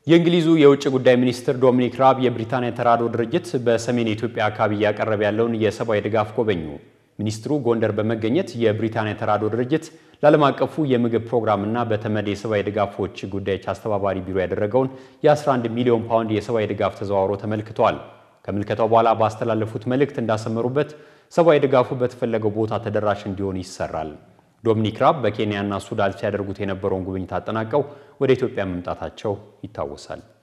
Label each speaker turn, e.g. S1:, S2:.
S1: የእንግሊዙ የውጭ ጉዳይ ሚኒስትር ዶሚኒክ ራብ የብሪታንያ ተራድኦ ድርጅት በሰሜን የኢትዮጵያ አካባቢ እያቀረበ ያለውን የሰብአዊ ድጋፍ ጎበኙ። ሚኒስትሩ ጎንደር በመገኘት የብሪታንያ ተራድኦ ድርጅት ለዓለም አቀፉ የምግብ ፕሮግራምና በተመድ የሰብአዊ ድጋፎች ጉዳዮች አስተባባሪ ቢሮ ያደረገውን የ11 ሚሊዮን ፓውንድ የሰብአዊ ድጋፍ ተዘዋውሮ ተመልክተዋል። ከምልከታው በኋላ ባስተላለፉት መልእክት እንዳሰመሩበት ሰብአዊ ድጋፉ በተፈለገው ቦታ ተደራሽ እንዲሆን ይሰራል። ዶሚኒክ ራብ በኬንያና ሱዳን ሲያደርጉት የነበረውን ጉብኝት አጠናቀው ወደ ኢትዮጵያ መምጣታቸው ይታወሳል።